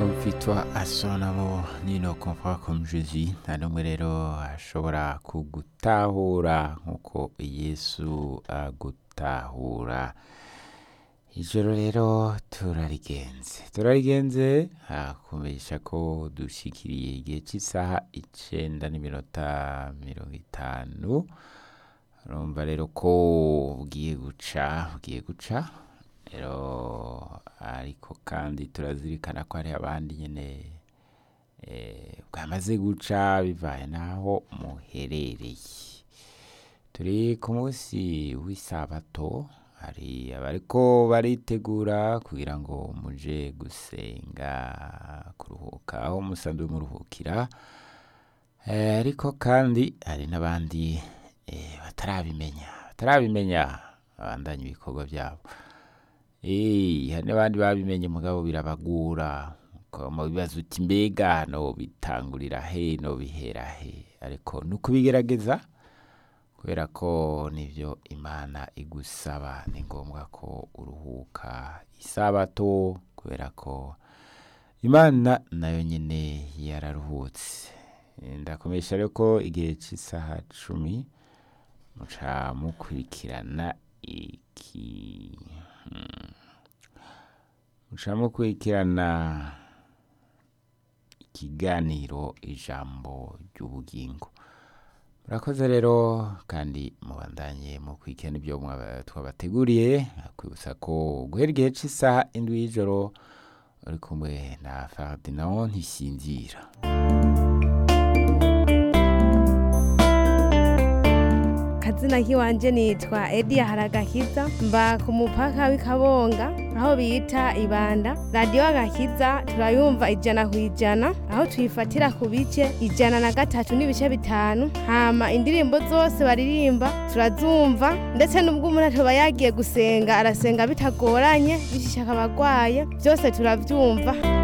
Vitwa asonamo nino comprend comme Jésus nta n'umwe rero ashobora kugutahura nk'uko Yesu agutahura ijoro rero turarigenze turarigenze hakumenyesha ko dushikiriye igihe cy'isaha icenda n'iminota mirongo itanu urumva rero ko bugiye guca bugiye guca rero ariko kandi turazirikana ko hari abandi nyine eh, bwamaze guca bivaye n'aho muherereye turi ku munsi w'isabato hari abariko baritegura kugira ngo muje gusenga kuruhuka aho musanzwe muruhukira Eh, ariko kandi hari n'abandi eh, batarabimenya batarabimenya babandanya ibikorwa byabo Eh, hari n'abandi babimenye mugabo birabagura ukaba bibaza uti mbega no bitangurira he no bihera he ariko ni ukubigerageza kubera ko nivyo imana igusaba ni ngombwa ko uruhuka isabato kubera ko imana nayo nyine yararuhutse Eh, ndakomesha rero ko igihe cy'isaha cumi muca mukurikirana iki hmm. muca mukurikirana ikiganiro ijambo ry'ubugingo murakoze rero kandi mubandanye mu kwikena ibyo mwaba- twabateguriye kwibutsa ko guhera igihe cy'isaha indwi y'ijoro uri kumwe na Ferdinand Ntisinzira kazina kiwanje nitwa Edia Haragakiza mba ku mupaka w'Ikabonga aho bita Ibanda radio Agakiza turayumva ijana ku ijana aho tuyifatira ku bice ijana na gatatu n'ibice bitanu hama indirimbo zose baririmba turazumva ndetse n'ubwo umuntu atoba yagiye gusenga arasenga bitagoranye bishishaka abagwaye byose turavyumva